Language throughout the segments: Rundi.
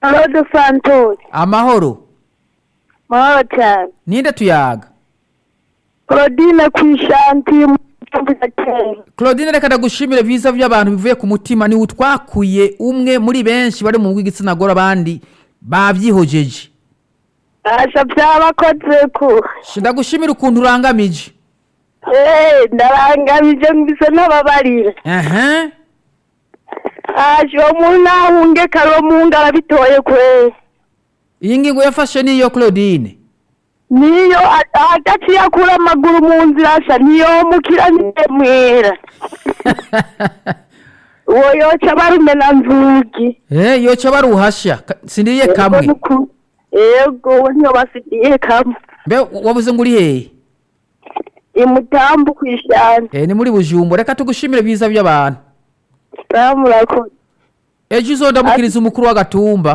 Claude Santos amahoro mahoro cyane ninde tuyaga Claudine Kwishanti mu gitondo kera claudine reka ndagushimire vyiza vy'abantu bivuye ku mutima ni utwakuye umwe muri benshi bari mu bw'igitsina gore abandi bavyihojeje Asha byabakoze ku Shi, ndagushimira ukuntu urangamije Eh ndarangamije mbise n'ababarira aha Asha uwo muntu ahunge karo mu ngara bitoye kwe iyi ngingo yafashe niyo claudine niyo a- adaciye akura amaguru mu nzira asha niyo mukira mwera uwo yoca barumena nzugi Eh, yoca baruhasha Ka- sindiriye kamwe yego we niyo basigiye kamwe mbe wabuze ngo uri hehe imutambu kwishana Eh, ni muri bujumbo reka tugushimire vyiza vy'abantu ramurakoze ejo uzondamukiriza umukuru w'agatumba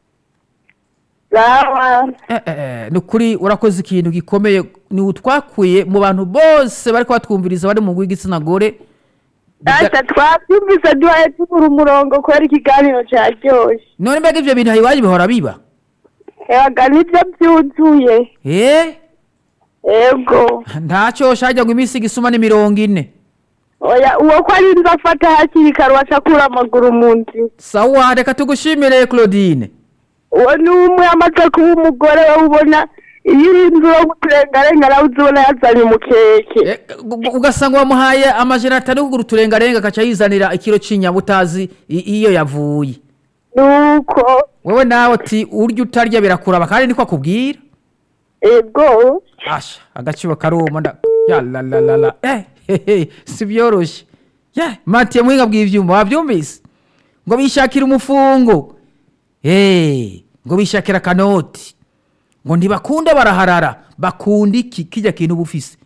rawa Eh, eh, eh, ni ukuri urakoze ikintu gikomeye ni utwakuye mu bantu bose bariko batwumviriza bari mu bw'igitsina gore Biga- Asa twabyumvise duhaye tubura umurongo kubera ikiganiro cyaryoshye none mbega ivyo bintu iwanyu bihora biba yaga nibyo byuzuye eh yego ntacyo shajya ngo iminsi igisuma ni mirongo ine oya uwo ko ari inzu afata hakiri kare waca akura amaguru mu nzira sawa reka tugushimire claudine uwo ni umwe amaze kuba umugore we ubona iyo uri inzu yo guturengarenga nawe uzibona yazanye umukeke Eh, gu- gu- ugasanga wamuhaye amajana atanu yo kugura uturengarenga akaca yizanira ikiro c'inyama utazi i- iyo yavuye nuko wewe nawe uti urya utarya birakuraba kandi niko akubwira ego asha agaciro karuma nda ya la la la la eh hehe si byoroshe ya matiye muhinga bw'ivyuma wavyumvise ngo bishakira umufungo eh ngo bishakira kanoti ngo ntibakunda baraharara bakunda iki kijya kintu bufise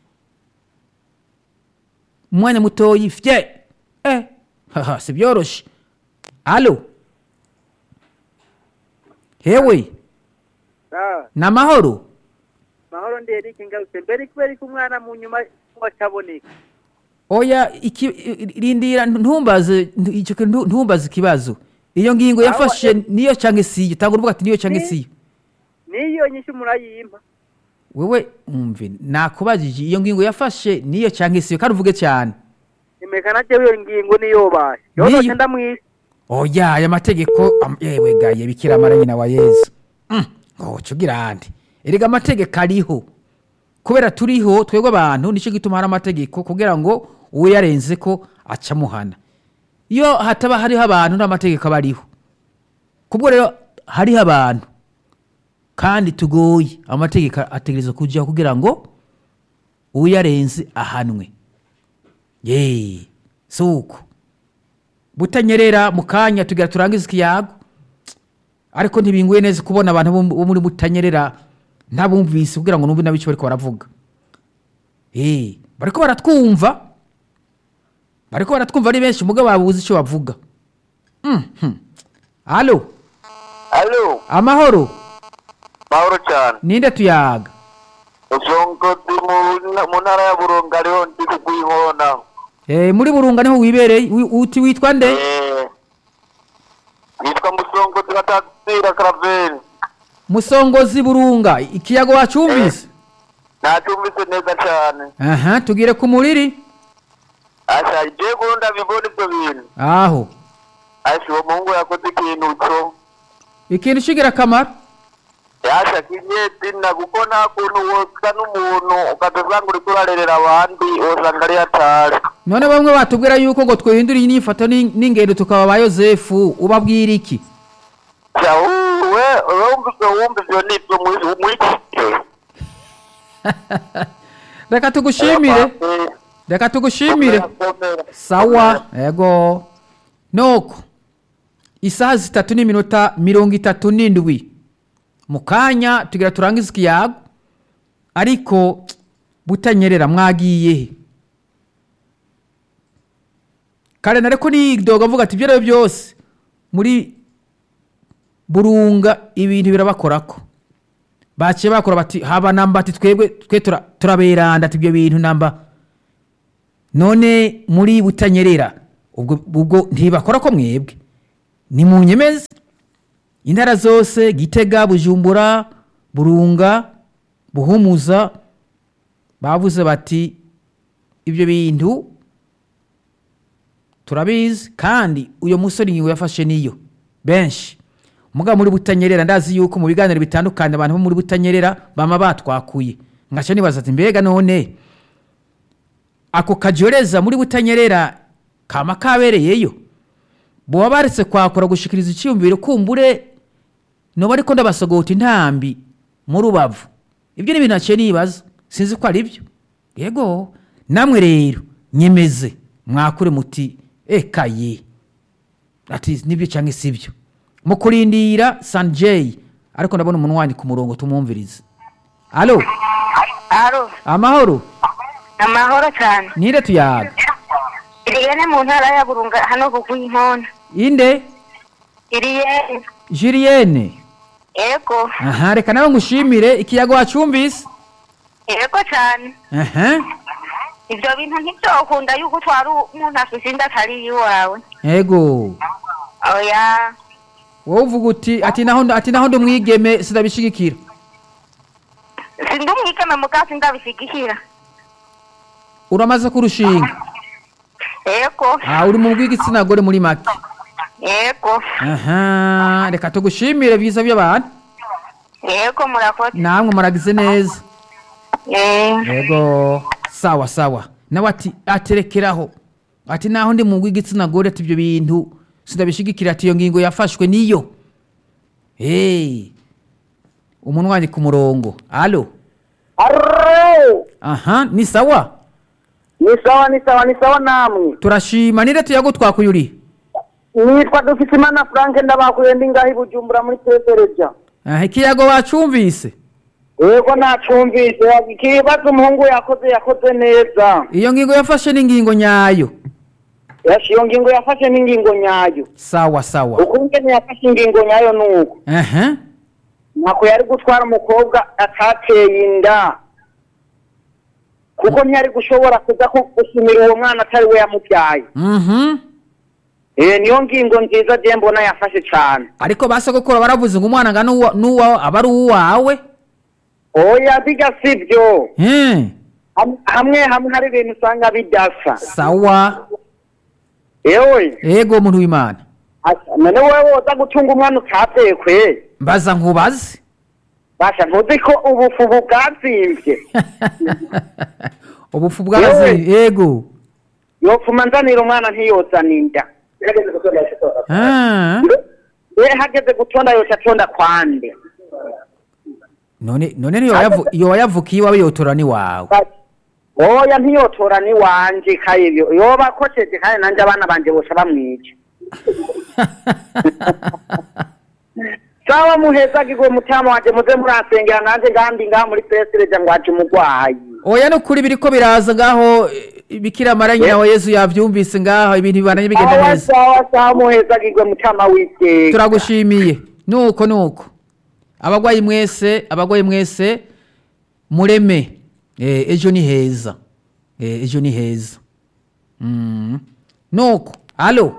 umwanya mutoyi fye eh haha si byoroshe alo hewe namahoro mahoro ndi Eric ngarutse mbere kubera ko umwana mu nyuma wacaboneka oya iki i- rindira ntumbaze ntu- icyo kintu ntu- ntumbaze ikibazo iyo ngingo yafashe niyo cyangwa siyo tanga uruvuga ati niyo cyangwa Ni- siyo niyo nyinshi murayimpa wewe umve nakubajije iyo ngingo yafashe niyo cyangwa siyo kandi uvuge cyane imekana jewe iyo ngingo niyo baye Niyo. yonoce ndamwisi oya aya mategeko am- yewe gaye bikira mara nyina wa yezu Mm, ngo cugira andi erega amategeko ariho kubera turiho twebwe abantu nicyo gituma hari amategeko kugira ngo uyarenze ko aca muhana iyo hataba hariho abantu nta mategeko aba ariho kubwo rero hariho abantu kandi tugoye amategeko ategereza kujyaho kugira ngo uyarenze ahanwe ye si uko butanyerera mu kanya tugira turangize ikiyago ariko ntibinguye neza kubona abantu bo bo muri butanyerera ntabumvise kugira ngo numve n'abico bariko baravuga eh bariko baratwumva bariko baratwumva ari benshi mugabo babuze icyo bavuga mhm alo alo amahoro mahoro cyane ninde tuyaga uzongozi mu mu ntara ya burunga ariho ndi kugwihona eh muri burunga niho wibereye wi- uti witwa nde Eh, nitwa musongozi batatsira karaveri musongozi burunga ikiyago wacumvise nacyumvise neza cyane aha tugire ku muriri asha je gunda bibona ibyo bintu aho asha uwo muhungu yakoze ikintu cyo ikintu kigira akamaro yasha kinyezina kuko nta kuntu wosa n'umuntu ukadasanga uriko urarerera abandi wosanga ari hatari none bamwe batubwira yuko ngo twihindure inyifato n'in- n'ingendo tukaba ba yosefu ubabwira iki sha we wumva ivyo wumva ivyo nivyo muri muri iki gihe reka tugushimire reka tugushimire sawa ego nuko isaha zitatu n'iminota mirongo itatu n'indwi mu kanya tugira turangize ikiyago ariko butanyerera mwagiye he kare nareko nidoga avuga ati ibyo ari byo byose muri burunga ibintu birabakorako baciye bakora bati haba namba ati twebwe twe tura- turaberanda ati ibyo bintu namba none muri butanyerera ubwo ubwo ntibakora ko mwebwe ni mu nyemezi intara zose gitega bujumbura burunga buhumuza bavuze bati ibyo bintu turabizi kandi uyo musore ingingo yafashe niyo benshi mugabo muri butanyerera ndazi yuko mu biganiro bitandukanye abantu bo muri butanyerera bama batwakuye ngaca nibaza ati mbega none ako kajoreza muri butanyerera kama kabereyeyo boba baretse kwakura gushikiriza icyiyumviro kumbure noba ariko ndabasogota intambi mu rubavu ibyo ni ibintu naciye nibaza sinzi ko ari byo yego namwe rero nyemeze mwakure muti ekaye ati nibyo cyangwa si byo mu kurindira sanjeyi ariko ndabona umuntu wandika umurongo tumwumvirize alo aro amahoro amahoro cyane nire tuyaga iriyene mu ntara ya burunga hano kuguha inkona inde iriyene julienne yego aha reka nawe ngushimire ikiyago wacumvise yego cyane aha ibyo bintu ntibyokunda yuko utwara umuntu afite inda atari iwawe yego oya wowe uvuga uti ati naho ati naho ndi umwigeme sinabishigikira sindi umwigeme mugasi ndabishigikira uramaze kurushinga yego ah uri mu bw'igitsina gore muri make yego aha reka tugushimire byiza by'abantu yego murakoze namwe muragize neza Eh, yego sawa sawa nawe ati aterekeraho ati naho ndi mu bw'igitsina gore ati ibyo bintu sinabishigikira ati iyo ngingo yafashwe niyo hey umuntu wandika umurongo alo Arro! aha ni sawa ni sawa ni sawa ni sawa namwe turashima nire tuyago twakuye uri nitwa dufite imana frank ndabakuye ndi ngaho i bujumbura muri tetereja aha ikiyago wacumvise yego nacumvise ikibazo umuhungu yakoze yakoze neza iyo ngingo yafashe n'ingingo nyayo Yashi, iyo ngingo yafashe n'ingingo nyayo sawa sawa uko ngene yafashe ingingo nyayo ni uko aha ntako yari gutwara umukobwa atateye inda kuko ntiyari gushobora kuza ku- gusumira uwo mwana atari we yamubyaye mhm Eh, niyo ngingo nziza je mbona yafashe cane ariko basogokora baravuze ngo umwana ngana n'uwa- n'uwawe aba ari uwawe oya bijya sibyo Hmm, Ham- hamwe hamwe hari ibintu usanga bidasa sawa ewe ego muntu w'imana asa, none wewe woza gutunga umwana utavye kwe mbaza nkubaze basha ntuzi ko ubufu bwazimvye ubufu bwazi Yewe. ego yopfuma nzanira umwana ntiyozana inda Ah, we hageze gutonda yoca atonda kwande none none niyo wayavu- iyo wayavukiye iwawe yotora n'iwawe oya ntiyotora ni wanje kayivyo yoba akoceje kandi nanje abana banje bosha bamwica sawa muhezagirwe mutama wanje muze murasengera nanje ngandi ngaha muri pesireja ngo aje umugwayi oya nukuri biriko biraza ngaho eh, bikira mara nyina wa yezu yavyumvise ngaho ibintu bibananye bigenda sawa neza sawa sawa muhezagirwe mutama w'iteka turagushimiye nuko nuko abagwayi mwese abagwayi mwese mureme eh, ejo ni heza eh, ejo ni heza mm. nuko alo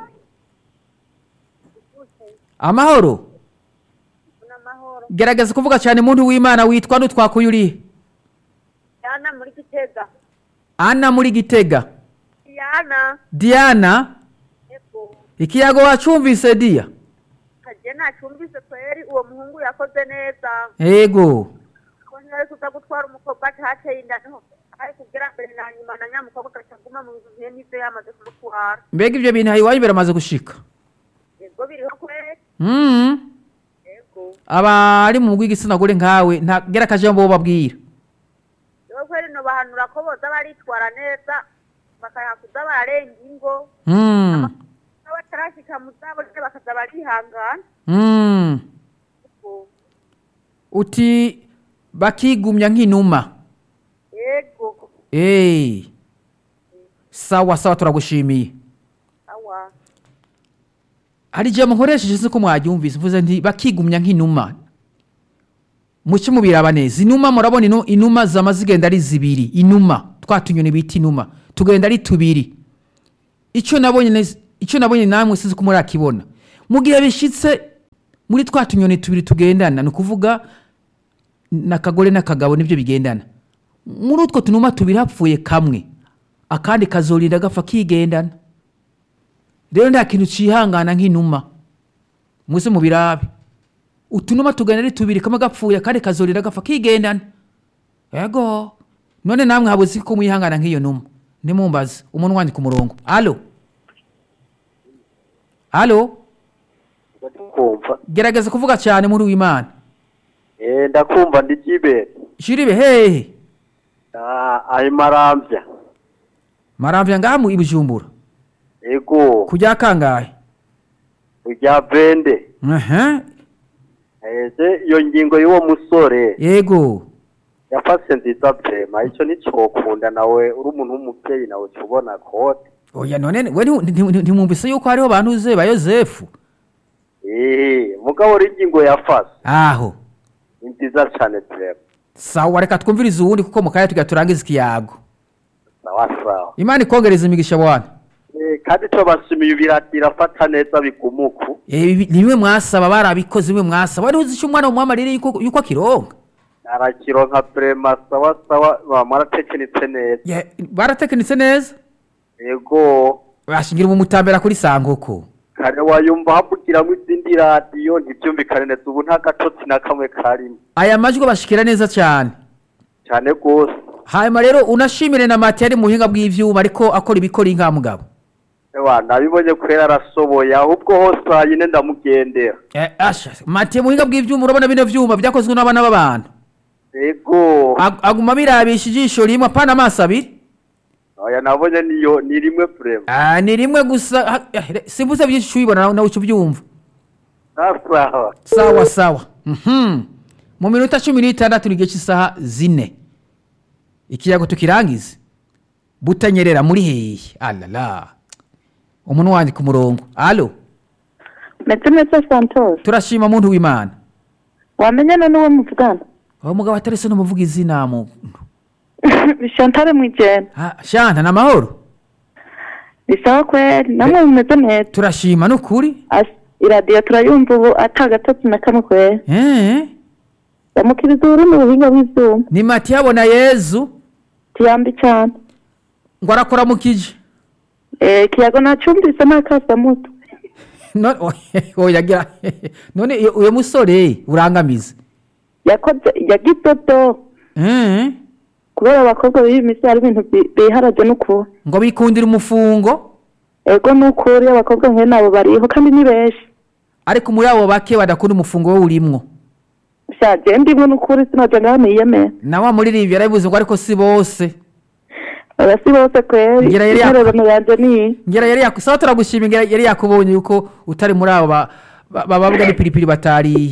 amahoro gerageza kuvuga cyane muntu w'imana witwa nutwakuye urihe yana muri gitega ana muri gitega yana diana yego ikiyago wacumvise dia kaje nacumbise kweri uwo muhungu yakoze neza ego ko ntiyari kuza gutwara umukobwa atateye inda niho ari kugira mbere na nyuma na nyamukobwa agacaguma mu bintu bihe n'ivyo yamaze kumutwara mbega ivyo bintu iwanyu biramaze gushika yego biriho kweri mm. yego abari mu bw'igitsina gore nkawe ntagera akajambo bababwira rero kweri nobahanura ko boza baritwara neza bakayakuza bararenga ingo mm. n'abatarashika mu zabo nyene bakaza barihangana mm. Yego. uti bakigumya nk'inuma yego hey. sawa sawa turagushimiye awa hari ijambo nkoresheje siko mwaryumvise mvuze nti bakigumya nk'inuma muce mubiraba neza inuma murabona ino inuma zama zigenda ari zibiri inuma twa tunyoni bita inuma tugenda ari tubiri icyo nabonye nez- icyo nabonye namwe sizi ko murakibona mu gihe bishitse muri twa tunyoni tubiri tugendana ni ukuvuga n'akagore n'akagabo nibyo bigendana muri utwo tunuma tubiri hapfuye kamwe akandi kazorinda gapfa kigendana rero nta kintu cihangana nk'inuma muze mu birabe utunuma tugana ari tubiri kamwe gapfuye akandi kazorinda gapfa kigendana yego none namwe habuze ko mwihangana nk'iyo numa nimumbaze umuntu wandika umurongo alo alo kumva gerageza kuvuga cyane muri w'imana eh ndakumva ndi jibere shiribe hehe ah ayi marambya maramvya ngaha mu ibujumbura ego kujya kangahe ujya bende aha ese iyo ngingo y'uwo musore yego yafashe nziza vrema ico nicokunda nawe uri umuntu w'umuvyeyi nawe uca ubona kote oya none we nti- nti- ntimwumvise yuko hariho abantu uze ba yosefu eh mugabo uri ingingo yafashe aho ni nziza cane vrema sawa reka twumvirize uwundi kuko mu kanya tugira turangiza ikiyago sawa sawa imana ikongereza imigisha bwana Eh, kandi co bashimiye ibiratira fata neza bigumuku Eh, ibi- ni bimwe mwasaba barabikoze bimwe mwasaba wari uzi icyo umwana wamwamarire yuko yuko akironka arakironka vrema sawa sawa bamwaratekenitse neza Ye- baratekinitse neza ego bashingira umumutambera kuri sangoko kare wayumva havugiramwo izindi radiyo ntibyumvikane neza ubu nta gatotsi na kamwe karimo aya majwi bashikira neza cyane cyane rwose hanyuma rero unashimire na mati yari mu buhinga bw'ivyuma ariko akora ibikora inka mugabo ewa nabibonye kwera arasoboye ahubwo hose hanyine ndamugendera Eh, asha mati mu buhinga bw'ivyuma urabona bino vyuma vyakozwe n'abana b'abantu ego Ag- aguma birabisha ijisho rimwe apana amaso abiri oya nabonye niyo ni rimwe vrema Ah, ni rimwe gusa ha- eh, simbuze byinshi ubibona nawe nawe uca ubyumva nasawa sawa sawa Mhm. mu minota cumi n'itandatu ni igihe cy'isaha zine ikiyago tukirangize butanyerera muri hehe alala umuntu wandika umurongo alo metse metse santos turashima muntu w'imana wamenyana n'uwo muvugana aho mugabo atarese n'umuvuga izina muntu shantare mwijena Ah, shanta ni amahoro bisaba kweri namwe mumeze neza turashima ni ukuri As- iradiyo turayumva ubu ata gatotsi na kamwe kweri Eh, yamukiriza ururimi ubuhinga bw'ivyuma ni mati yabona yezu tiyambi cane ngo arakora mu kije Eh, kiyago nacumvise nakasa muto none oya gira none iyo- uyo musore urangamize yakoze yagize do Eh, kubera abakobwa b'iyi misi hari ibintu bi- biharaje n'ukuri ngo bikundira umufungo ego n'ukuri abakobwa nkene nabo bariho kandi ni benshi ariko muri abo bake badakunda umufungo we urimwo shaje ndimwe n'ukuri sinaja ngaho niyemera na wa muririmbyi yarabivuze ngo ariko si bose oya si bose kweri Ngira yari yak- intererano yanje niyi ngera yari yaku sawa turagushima ngera yari yakubonye yuko utari muri abo ba- ba- bababwa n'ipiripiri batariye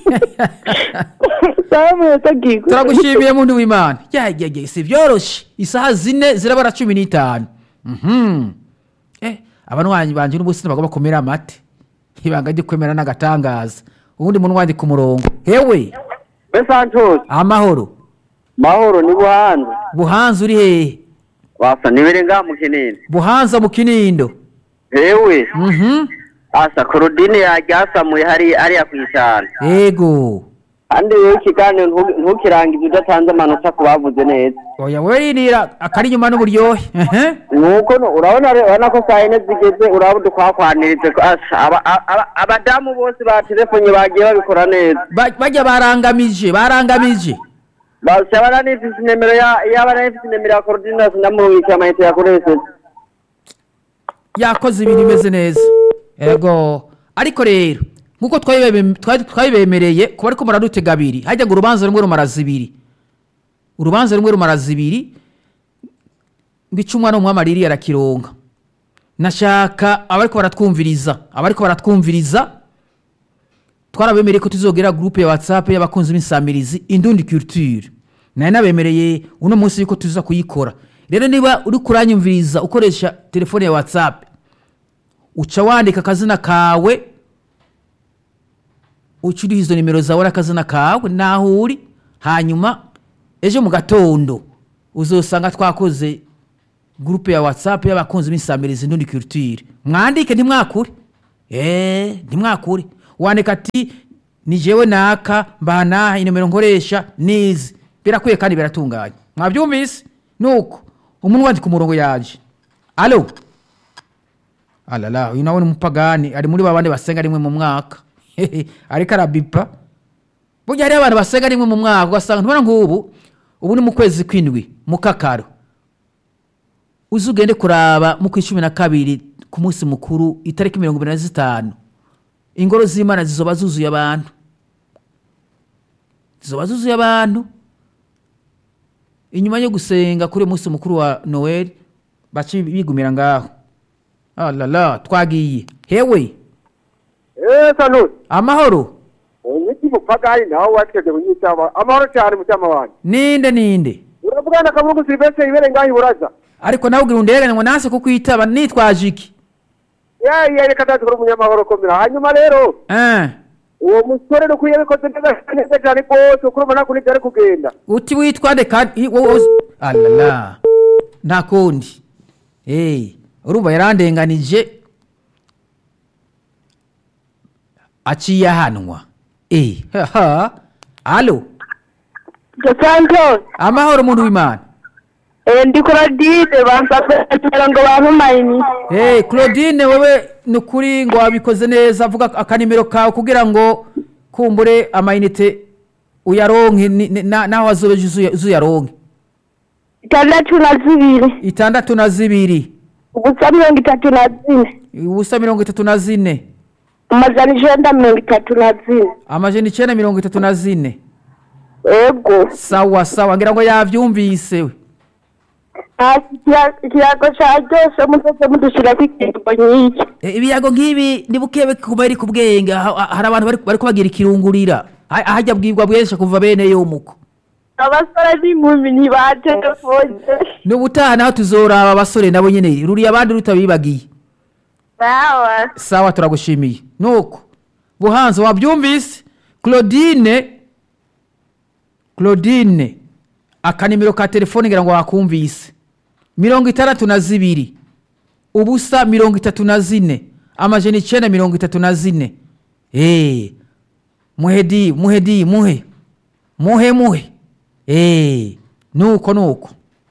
sawa mwese gigwe turagushimiye muntu w'imana yagege si byoroshe isaha zine zirabara cumi n'itanu Mhm. eh abanwanyi banje n'ubusi bagomba kumera amate ibanga ryo kwemera n'agatangaza ubundi muntu wandika umurongo hewe be santos amahoro mahoro ni buhanza buhanza uri hehe wasa nibere ngaha mu kinini buhanza mu kinindo hewe Mhm. asa korodine yaryasamuye hari hariya ku ishyamba ego kandi rero ikiganiro ntu- ntukirangize udatanze amanota ku bavuze neza oya wewe rinira akari inyuma n'uburyohe Ehe. nuko no- urabona re- urabona ko saa yine zigeze uraba dukwakwanirize ko asa aba- aba- abadamu bose ba telefone bagiye babikora neza Ba- bajya barangamije barangamije basa yaba nifise inimero ya yaba nifise inimero ya korodinasi ndamubikira amayinite yakoresheje yakoze ibintu bimeze neza ego ariko rero nk'uko twabibeme- twari- twabibemereye kuba ariko muradutega abiri hajya ngo urubanza rumwe rumara zibiri urubanza rumwe rumara zibiri ngo icyo umwana w'umwamariri arakironka nashaka abariko baratwumviriza abariko baratwumviriza twarabemereye ko tuzogera gurupe ya whatsapp y'abakunzi b'insamirizi indundi culture nari nabemereye uno munsi yuko tuza kuyikora rero niba uri kuranyumviriza ukoresha telefone ya whatsapp uca wandika akazina kawe uca uriho izo nimero zawe n'akazina kawe naho uri hanyuma ejo mu gatondo uzosanga twakoze gurupe ya whatsapp y'abakunzi b'insamirizi indundi culture mwandike ntimwakure eee ntimwakure wandika ati ni jewe naka mbanaha inomero nkoresha nizi birakwiye kandi biratunganye mwabyumvise nuko umuntu wandika umurongo yaje alo alala uyu nawe ni umupagani ari muri babandi basenga rimwe mu mwaka ariko arabipa burya hariho abantu basenga rimwe mu mwaka ugasanga ntubona nk'ubu ubu ni mu kwezi kw'indwi mu kakaro uzi ugende kuraba mu kwa cumi na kabiri ku munsi mukuru itariki mirongo ibiri na zitanu ingoro z'imana zizoba zuzuye abantu zizoba zuzuye abantu inyuma yo gusenga kuri uyu munsi mukuru wa noel baca bigumira ngaho alala twagiye hewe eee sanusi amahoro umiti mupagani nawe watwebwe munyitama amahoro cyane mutima wanjye ninde ninde uravugana akavuga silvestre ibere ngaho iburaza ariko nawe ugira underegane ngo nase kukwitaba nitwaje iki yeee reka tazikora umunyamahoro komera hanyuma rero Eh, uwo musore nukwiye bikoze neza neza cyane rwose ukuri ubona ko nibyo ari kugenda uti witwa nde kandi i- wowe uzi- alala nta kundi Eh, urumva yarandenganije aciye ahanwa Eh, haha alo Santos, amahoro muntu w'imana eh, ndi Claudine bansabye kugira ngo bamumayini. Eh, claudine wowe ni ukuri ngo wabikoze neza vuga akanimero kawe kugira ngo kumbure amayinite uyaronke ni- ni- na- naho wazobeje uzuya- uzuyaronke Itandatu na zibiri, itandatu na zibiri ubusa mirongo itatu na zine, ubusa mirongo itatu na zine amajana icenda mirongo itatu na zine. amajana icenda mirongo itatu na zine Ego, sawa sawa ngira ngo yavyumvise we hasi ikiya- ikiyago caryoshe muzoze mudushirako ikiringo nyinshi. Eh, ibiyago nk'ibi ni bukebe kuba ari ku bwenge ha- ha- hari abantu bari- bariko bagira ikirungurira Ha- hajya bwibwa bwensha kuva bene yomuko Abasore n'inkumi ntibaterefone. n'ubutaha naho tuzoraba abasore nabo nyene ruriya abandi rutabibagiye Sawa. sawa turagushimiye nuko buhanza wabyumvise claudine claudine akanimero ka telefone ngira ngo wakumvise mirongo itandatu na zibiri ubusa mirongo itatu na zine amajana icenda mirongo itatu na zine Eh, muhe di muhe di muhe muhe muhe Eh, nuko nuko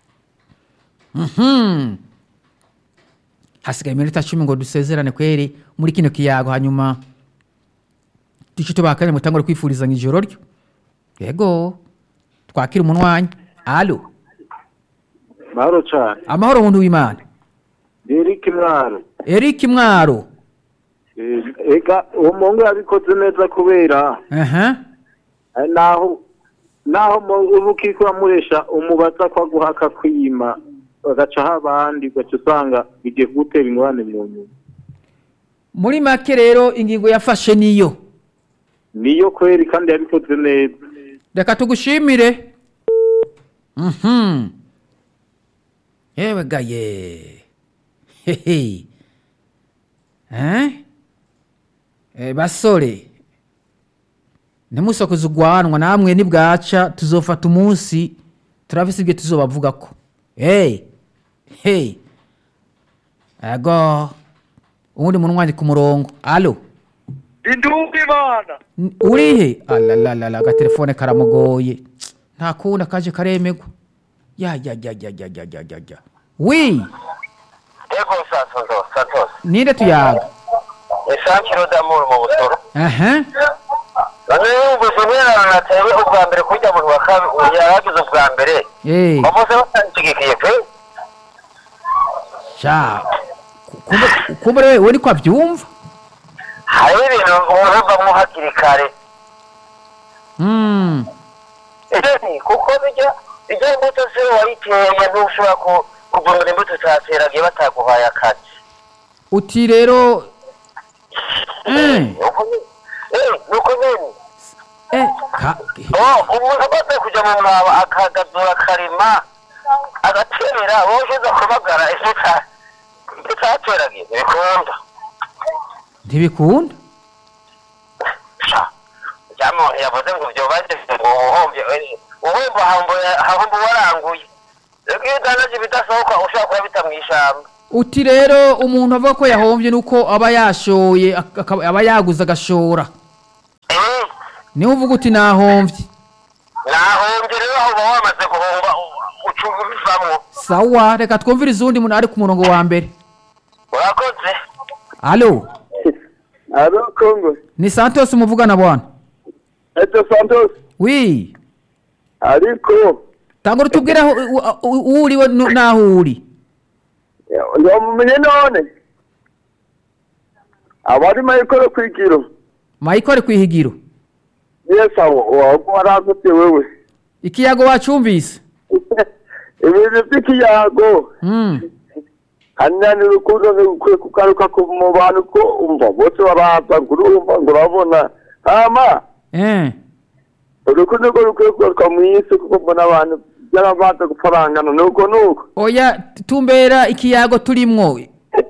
mhm hasigaye iminota cumi ngo dusezerane kweri muri kino kiyago hanyuma duce tubakanye mutangure kwifurizanya ijoro ryo yego twakira umunwanyi alo mahoro cyane amahoro muntu w'imana eric mwaro eric mwaro Eh, ega uwo muhungu yabikoze neza kubera aha eh, naho naho mu- uba ukiko uramuresha umubaza ko aguhaka kwima bagacaho abandi ugaca usanga bigiye kugutera ingorane mu nyuma muri make rero ingingo yafashe niyo niyo kweri kandi yabikoze neza reka tugushimire mhm yewe gaye hehe eh Eh, basore ntimusokoze ugwanwa namwe nibwaca tuzofata umunsi turafise ibyo tuzobavugako hey hey ego uwundi munwanyi ku murongo alo indumbi imana N- urihe alalalala agatelefone karamugoye nta kundi akaje karemegwa ya ya ya ya ya ya ya ya ya wi Ego Santos, Santos. ninde tuyaga Esankiro d'Amour mu Busoro. aha None yumvise umwana natewe ubwa mbere kujya mu wa kabiri yaragize ubwa mbere. eh Bamose batangikiye pe. sha kumbe- kumbe we we niko abyumva Hariho ibintu umuntu avamo hakiri kare. mm Ese kuko bijya bijya imbuto se wayiteye ntushobora ku kuvumira imbuto utateragiye bataguhaye akazi. uti rero eh Uko nyine- Eh, nuko nyine. eh ka Oh, umuntu amaze kujya mu mwaba akagazura akarima agatera wowe ugeze kubagara ese ka icyo cyateragiye ntibikunda ntibikunda cyangwa yavuze ngo ibyo bageze ngo ubuhombye ubuhombo hahombo waranguye rero iyo udandaje ibidasohoka ushobora kuba bita mu ishyamba uti rero umuntu avuga ko yahombye nuko aba yashoye ak- akaba- aba yaguze agashora niho uvuga uti nahomvye nahombye rero aho uba wamaze guhomba uca ubivamwo sawa reka twumvirize uwundi muntu ari ku murongo wa mbere urakoze alo alo kongo ni santos muvugana bwana eto santos wi ariko tangura utubwire aho u- u- uwo uriwe nu- n'aho uri ntiwamumenye none abari mayikoro kwigiro mayikore kwihigiro yesi abo waba waragutse wewe ikiyago wacumvise ibintu by'ikiyago Mm. hanani urukundo ntirukwiye kugaruka ku mu bantu ko umva bose baraza ngo urumva ngo urabona hama Eh. urukundo rwo rukwiye kugaruka mu isi kuko mbona abantu byarabanza gufarangana nuko nuko oya tumbera ikiyago turimwo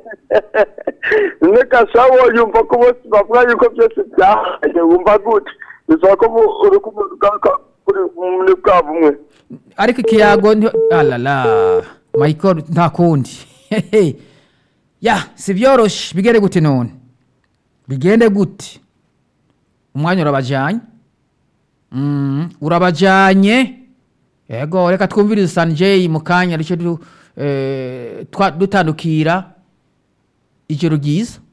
none gasabo yumva ko bose bavuga yuko byose byahaye wumva gute bisaba ko mu- urukundo rugaruka kuri muri bwa bumwe ariko ikiyago nti- alala mayikore nta kundi Hehe. ya si byoroshe bigende gute none bigende gute umwanya urabajanye Mm, urabajanye yego reka twumvirize sanjay mu kanya rico du- eh, twa- dutandukira ijoro ryiza